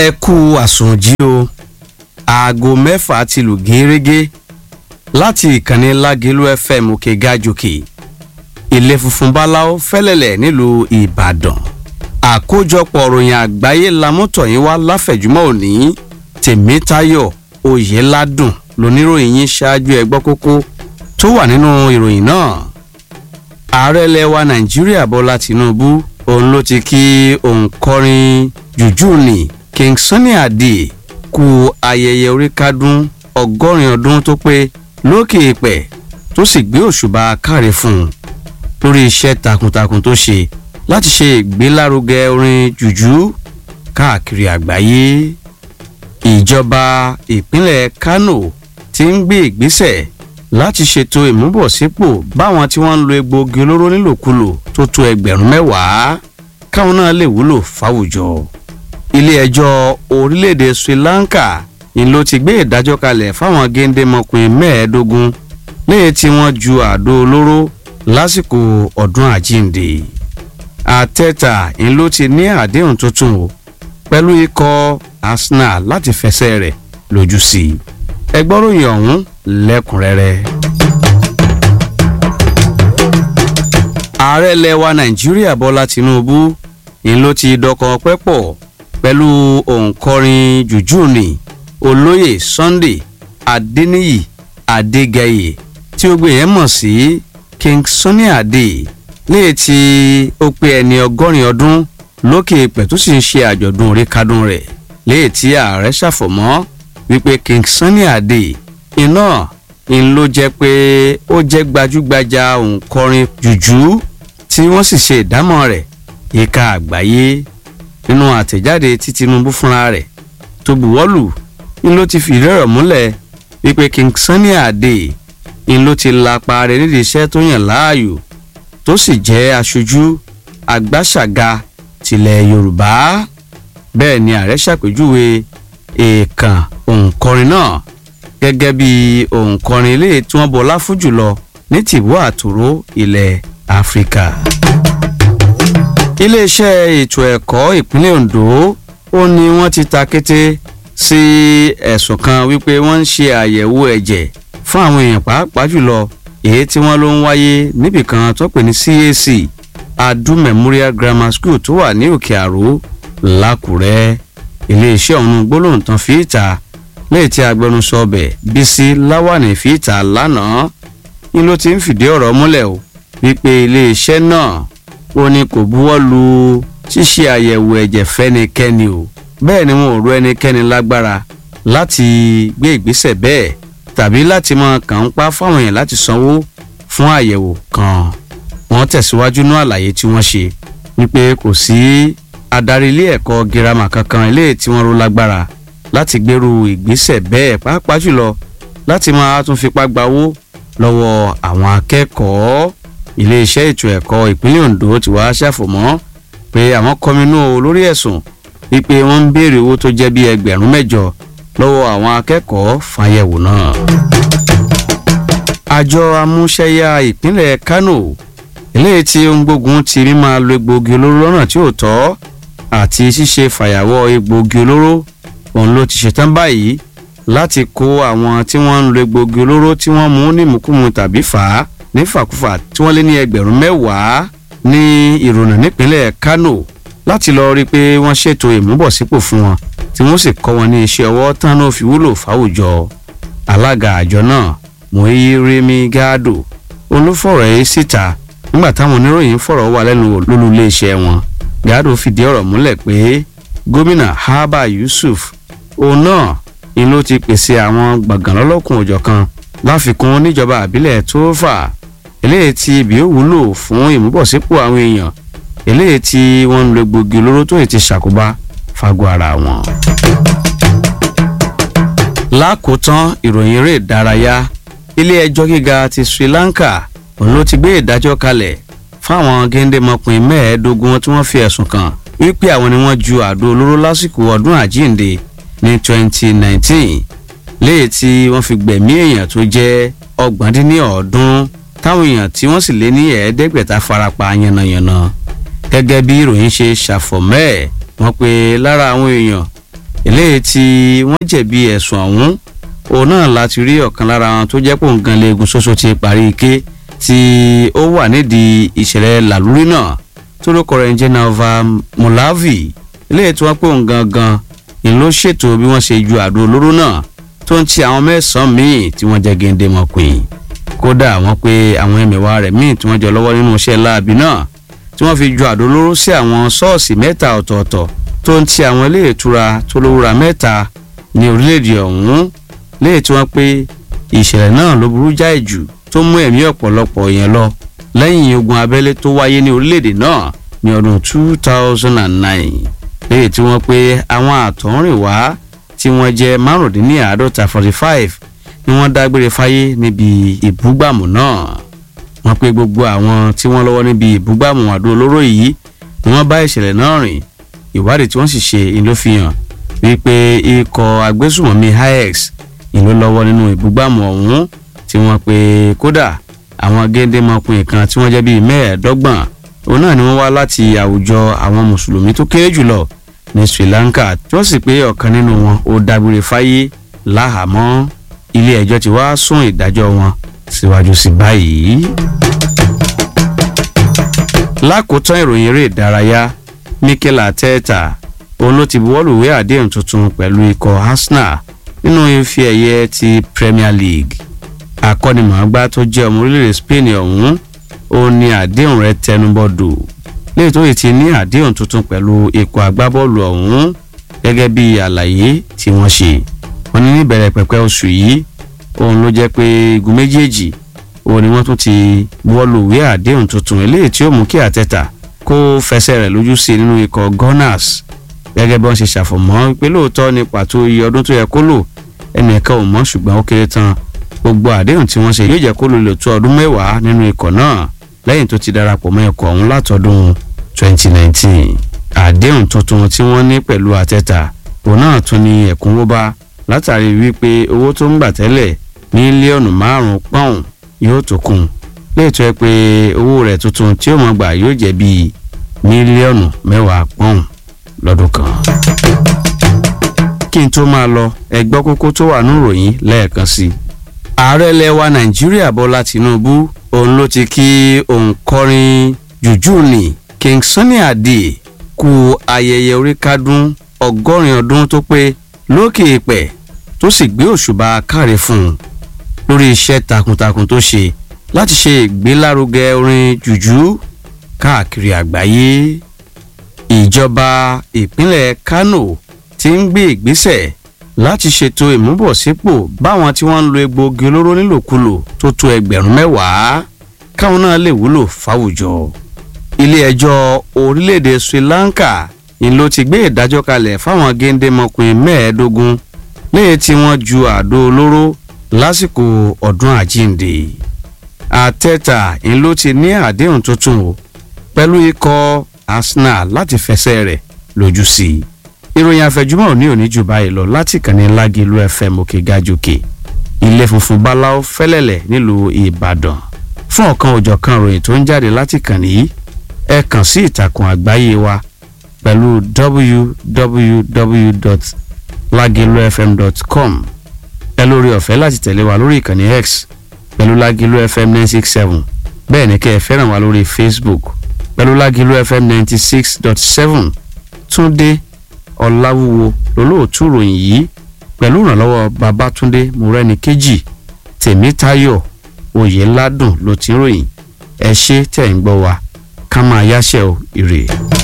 ẹ kú àsùnjí o aago mẹ́fà ti lù gẹ́rẹ́gẹ́ láti ìkànnì lágẹ̀lú fm òkè gàjòkè ilé funfun báláwo fẹ́lẹ́lẹ̀ nílùú ìbàdàn àkójọpọ̀ ròyìn àgbáyé lamọ́tọ̀yìn wá láfẹ̀júmọ́ òní tèmítayọ̀ oyèládùn lóníròyìn yín ṣáájú ẹgbọ́ kókó tó wà nínú ìròyìn náà ààrẹ lẹwa nàìjíríà bọ́lá tìǹbù òun ló ti kí òǹkọrin jùjú ni king sunny ade kú ayẹyẹ oríkádún ọgọ́rin ọdún tó pé lókè ìpẹ́ tó sì gbé òṣùbà káre fún un lórí iṣẹ́ takuntakun tó ṣe láti ṣe ìgbélárugẹ orin jùjú káàkiri àgbáyé ìjọba ìpínlẹ̀ kano ti ń gbé ìgbésẹ̀ láti ṣètò ìmúbọ̀sípò báwọn tí wọ́n ń lo egbòogi olóró nílòkulò tó tó ẹgbẹ̀rún mẹ́wàá káwọn náà lè wúlò fáwùjọ. ilé-ẹjọ́ orílẹ̀-èdè sri lanka ni ló ti gbé ìdájọ́ kalẹ̀ fáwọn géńdémọkùnrin mẹ́ẹ̀ẹ́dógún lẹ́yìn tí wọ́n ju àdó olóró lásìkò ọdún àjíǹde. àtẹ́tà ni ló ti ní àdéhùn tuntun o pẹ̀lú ikọ̀ arsenal láti fẹsẹ̀ rẹ̀ lójú sí i. ẹgbọ́ròyìn ọ̀hún lẹ́kùnrẹ́rẹ́. ààrẹ lẹwa nàìjíríà bọ́lá tinubu ni ló ti dọkọ̀ pẹ́pọ̀ pẹ̀lú òǹkọrin jùjúùnì olóyè sunday adeniyi adegeye tí ó gbé yẹn mọ̀ sí king sunny ade léè tí ó pé ẹni ọgọ́rin ọdún lókè pẹ̀ tó sì ń ṣe àjọ̀dún oríkádùn rẹ̀ léè tí ààrẹ ṣàfọ̀mọ́ wípé king sunny ade iná ń ló jẹ́ pé ó jẹ́ gbajúgbajà òǹkọrin jùjú tí wọ́n sì ṣe ìdámọ̀ rẹ̀ yíká àgbáyé nínú àtẹ̀jáde tí tinubu fúnra rẹ̀ tó buwọ́lù ń ló ti fìdí ọ̀rọ̀ múlẹ̀ wípé king sunny ade ń ló ti lapa rẹ̀ nídìí iṣẹ́ tó yàn láàyò tó sì jẹ́ aṣojú agbáṣàga tilẹ̀ yorùbá bẹ́ẹ̀ ni ààrẹ ṣàpèjúwe èèkàn òǹkọrin náà gẹ́gẹ́ bí òǹkọrin ilé tí wọ́n bọlá fún jùlọ ní tìbú àtòró ilẹ̀ áfíríkà. iléeṣẹ́ ètò ẹ̀kọ́ ìpínlẹ̀ ondo ó ní wọ́n ti ta kété sí ẹ̀sùn kan wípé wọ́n ń ṣe àyẹ̀wò ẹ̀jẹ̀ fún àwọn èèyàn pàápàá jùlọ èyí tí wọ́n ló ń wáyé níbìkan tó pè ní cac adu memorial grammar school tó wà ní òkè àró làkúrẹ́ iléeṣẹ́ ọ̀hún gbólóhùn tán fi ìta lẹ́yìn tí agbẹnusọ ọbẹ̀ bísí láwàní fi ìta lánàá ni ló ti ń fìdí ọ̀rọ̀ múlẹ̀ o wípé iléeṣẹ́ náà ó ní kò buwọ́ lu ṣíṣe àyẹ̀wò ẹ̀jẹ̀ fẹ́nikẹ́ni o bẹ́ẹ̀ ni wọn ò rú ẹnikẹ́ni lágbára láti gbé ìgbésẹ̀ bẹ́ẹ̀ tàbí láti máa kàn ń pa fáwọn èèyàn láti sanwó fún àyẹ̀wò kan wọ́n tẹ̀síwájú ní àlàyé tí wọ́n ṣe wípé kò sí adarí ilé ẹ̀kọ́ girama kankan ilé tí wọ́n rú lágbára láti gbèrú ìgbésẹ̀ bẹ́ẹ̀ pàápàá jùlọ láti máa tún fipá gbawó lọ́wọ́ àwọn akẹ́kọ̀ọ́ iléeṣẹ́ ètò ẹ̀kọ́ ìpínlẹ̀ ondo ti wá ṣàfọ̀mọ́ pé àwọn kọminú lórí ẹ̀sùn wípé wọ́n ń béèrè owó tó jẹ́ bí ẹgbẹ̀rún mẹ́jọ lọ́wọ́ àwọn akẹ́kọ̀ọ́ fàyẹ̀wò náà. àjọ amúṣẹ́yà ìpínlẹ̀ kano eléyìí tí ó ń gbógun ti rí máa lo egbòogi olóró lọ́nà tí ò tọ́ àti ṣíṣe fàyàwọ́ egbòogi olóró òun ló ti ṣetán báyìí láti kó àwọn tí wọ́n ń lo egbòogi olóró tí wọ́n mú nímùkúmu tàbí fà á nífàkúfà tí wọ́n lé ní ẹgbẹ̀rún mẹ́wàá ní ìrònà nípínlẹ̀ kano láti lọ rí i pé wọ́n ṣètò ìmúbọ̀sípò fún wọn tí wọ́n sì kọ́ wọn ní iṣẹ́ ọwọ́ tán ló fi wúlò fáwùjọ alága àjọ náà mohiiremi gado olúfọ̀rọ̀ yìí síta nígbà táwọn oníròyìn fọ̀rọ̀ wà lẹ́nu lólu iléeṣẹ́ wọn gado fìdí ọ̀rọ̀ múlẹ̀ pé gómìnà haba yusuf òun náà ni ló ti pèsè àwọn gbọ̀ngàn lọ́lọ́kùn òjọ̀ kan láfikún níjọba àbílẹ̀ tó fà eléyìí tí ibi ó wúlò fún ìmúbọ̀sípò àwọn èèyàn eléyìí tí wọ́n ń lo egbògi olóró tó ti ṣàkóbá fagbọ́ ara wọn. lákòótán ìròyìn eré ìdárayá ilé ẹjọ́ gíga ti sri lanka òun ló ti gbé ìdájọ́ kalẹ̀ fáwọn géńdémọkùnrin mẹ́ẹ̀ẹ́dógún tí wọ́n fi ẹ̀sùn kàn wípé àwọn ni wọ́n ju àdó olóró lásìkò ọdún àjíǹde ní 2019 léyìí tí wọ́n fi gbẹ̀mí èèyàn tó jẹ́ ọgbọ̀ndínníọ̀ọ́dún táwọn èèyàn tí wọ́n sì lé ní ẹ̀ẹ́dẹ́gbẹ̀ta farapa yánnayànna gẹ́gẹ́ bí ìròyìn ṣe ṣàfọ̀mọ́ ẹ̀ wọ́n pe lára àwọn èèyàn eléyìí tí wọ́n jẹ̀bi ẹ̀sùn ọ̀hún òun náà láti rí ọ̀kan lára wọn tó jẹ́ pòǹgan leegun ṣoṣo ti parí ike tí ó wà nídìí ìṣẹ̀lẹ̀ làlúrí náà tó lóko rẹ̀ ń jẹ́ nava mulavi eléyìí tí wọ́n pè òun gangan ni ló ṣètò bí wọ́n ṣe ju àdó olóró náà tó ń ti àwọn mẹ́sàn-án míì tí wọ́n jẹ́ géńdé mọ́kùn kódà wọ́n pé àwọn ẹ̀mẹ̀wá rẹ̀ míì tí wọ́n jọ lọ́wọ́ nínú iṣẹ́ láabi náà tí wọ́n fi ju àdó olóró sí àwọn ṣọ́ọ̀ṣì mẹ́ta ọ̀tọ̀ọ̀tọ̀ tó ń ti àwọn ilé ìtura tó lówúra mẹ́ta ní orílẹ̀-èdè ọ̀hún léyìí tí wọ́n pé ìṣẹ̀lẹ̀ náà ló burú jáì jù tó mú ẹ̀mí ọ̀pọ̀lọpọ̀ yẹn lọ lẹ́yìn ogun abẹ́lé tó wáyé ní orílẹ̀-èdè náà ní ọdún 2009 léyìí tí wọ́n pé àwọn àtọ̀húnrìnwá tí wọ́n jẹ́ márùndínláàádọ́ta 45 ni wọ́n dágbére fáyé níbi ìbúgbàmù náà wọ́n pé gbogbo àwọn tí wọ́n lọ́wọ́ níbi ìbúgbàmù àdó olóró yìí ni wọ́n bá ìṣẹ̀lẹ̀ náà rìn ìwádìí tí wọ́n sì ṣe ìlú fi hàn wípé ikọ̀ agbésùmọ̀mí hix ìlú lọ́wọ́ nínú ìbúgbàmù ọ̀hún tí wọ́n pe kódà àwọn géńdémọkùnrin kan tí wọ́n jẹ́ bíi mẹ́ẹ̀ẹ́dọ́gbọ̀n òun náà ni wọ́n wá láti àwùjọ àwọn mùsùlùmí tó kéré jùlọ ní sri lanka tí wọ́n sì pé ọ̀kan nínú wọn ó dágbére fáyé láhàámọ́ ilé ẹjọ́ ti wá sún ìdájọ́ wọn síwájú sí báyìí. lákòótán ìròyìn eré ìdárayá mikel arteta òun ló ti buwọ́lùwé àdéhùn tuntun pẹ̀lú ikọ̀ arsenal nínú ife ẹ̀yẹ ti premier league akọ́nimọ̀ọ́gbá tó jẹ́ ọmọ orílẹ̀-èdè spain ọ̀hún òun ni àdéhùn rẹ̀ tẹnubọ́dò léyìí tó yìí ti ní àdéhùn tuntun pẹ̀lú ikọ̀ agbábọ́ọ̀lù ọ̀hún gẹ́gẹ́ bí àlàyé tí wọ́n ṣe wọ́n ní níbẹ̀rẹ̀ pẹ̀pẹ́ oṣù yìí òun ló jẹ́ pé igun méjèèjì òun ni wọ́n tún ti buwọ́lùwé àdéhùn tuntun eléyìí tí ó mú kí àtẹ̀tà kó fẹsẹ̀ rẹ̀ lójú sí nínú ikọ̀ gunners gẹ́gẹ́ bí wọ́n ṣe ṣàfọ̀mọ́ pé lóòótọ́ ní pàtó iye ọdún tó yẹ kó lò ẹnìkan ò mọ̀ ṣùgbọ́n ó kéré tán gbogbo àdéhùn tí wọ́n ṣe yóò jẹ́ kó lò lè tó ọdún mẹ́wàá nínú ikọ̀ náà lẹ́yìn tó ti darapọ̀ mọ́ ikọ̀ ọ̀hún látọdún 2019 àdéhùn tuntun tí wọ́n ní pẹ̀lú àtẹ́tà òun náà tún ní ẹ̀kúnwó bá látàrí wípé owó tó ń gbà tẹ́lẹ̀ mílíọ̀nù márùn-ún pọ́ùn yóò tó kún léètò ẹ pé owó rẹ̀ tuntun tí ó mọ̀ gbà yóò jẹ́ bíi mílíọ̀nù mẹ́wàá pọ́ùn lọ́dún kan. kí n tó máa lọ ẹgbọ́ kókó tó wà ní ìròyìn lẹ́ẹ̀kan sí i. ààrẹ ilẹ̀ wa nàìjíríà bọ́lá tìǹbù òun ló ti kí òǹkọrin jùjú ní king sunny adé kú ayẹyẹ orí kádún ọgọ́rin ọdún tó pé lókè ìpẹ́ tó sì gbé òṣùbà káre fún un lórí iṣẹ́ takuntakun tó ṣe láti ṣe ìgbélárugẹ orin jùjú káàkiri àgbáyé ìjọba ìpínlẹ̀ kano ti ń gbé ìgbésẹ̀ láti ṣètò ìmúbọ̀sípò báwọn tí wọ́n ń lo egbòogi olóró nílòkulò tó tó ẹgbẹ̀rún mẹ́wàá káwọn náà lè wúlò fáwùjọ. ilé-ẹjọ́ orílẹ̀-èdè sri lanka ni ló ti gbé ìdájọ́ kalẹ̀ fáwọn géńdémọkùnrin mẹ́ẹ̀ẹ́dógún léyìí tí wọ́n ju àdó olóró lásìkò ọdún àjíǹde. àtẹ́tà ni ló ti ní àdéhùn tuntun o pẹ̀lú ikọ̀ arsenal láti fẹsẹ̀ rẹ̀ lójú sí i. ìròyìn àfẹjúmọ́ òní òní jù báyìí lọ láti kànnì lágìlú fm òkè gàjòkè ilé funfun báláwo fẹ́lẹ́lẹ̀ nílùú ìbàdàn fún ọ̀kan òjọ̀kan ròyìn tó ń jáde láti kànnì yìí ẹ kàn sí ìtàkùn àgbáyé wa pẹ̀lú www.lagilufm.com ẹ lórí ọ̀fẹ́ láti tẹ̀lé wa lórí ìkànnì x pẹ̀lú lágìlú fm nine six seven bẹ́ẹ̀ ni kẹ́ ẹ fẹ́ràn wa lórí facebook pẹ̀lú lágìlú fm ninety six dot seven túndé ọ̀làwúwo lólóòtú ròyìn yìí pẹ̀lú ìrànlọ́wọ́ babatunde murẹ́nikẹ́jì tèmítayọ̀ oyèládùn ló ti ń ròyìn ẹ ṣe tẹ̀ ń gbọ́ wa ká máa yáṣẹ́ o ire.